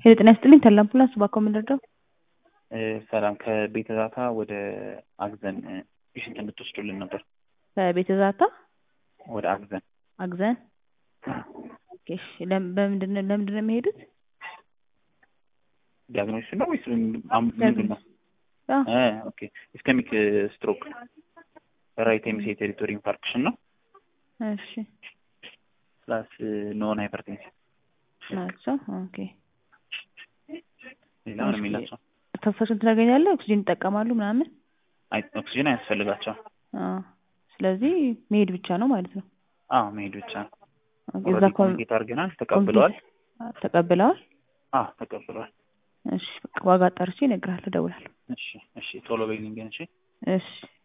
ሄሎ ጤና ይስጥልኝ ተድላ አምቡላንስ እባክዎ ምን ልርዳው? ሰላም ከቤተ ዛታ ወደ አግዘን ፔሽንት እንድትወስዱልን ነበር። ከቤተ ዛታ ወደ አግዘን አግዘን ኦኬ እሺ ለም- በምንድን ነው ለምንድን ነው የሚሄዱት? ዲያግኖሲስ ነው ወይስ አም- ምንድን ነው? አዎ እ ኦኬ ኢስከሚክ ስትሮክ ራይት ሄሚሴ ቴሪቶሪ ኢንፋርክሽን ነው እሺ ፕላስ ኖን ሃይፐርቴንሲቭ ናቸው ኦኬ ሌላ ምንም የላቸውም። ተንፈሱን ትናገኛለህ ኦክሲጅን ይጠቀማሉ ምናምን አይ ኦክሲጅን አያስፈልጋቸውም። አዎ ስለዚህ መሄድ ብቻ ነው ማለት ነው አዎ መሄድ ብቻ ነው። ኦኬ፣ እዛ ኦልሬዲ ኮን- ኮሚኒኬት አድርገናል። ተቀብለዋል። ኮሚኒኬት- ተቀብለዋል አዎ ተቀብለዋል። እሺ በቃ ዋጋ አጣርቼ እነግርሃለሁ እደውላለሁ እሺ እሺ ቶሎ በይልኝ ግን እሺ። እሺ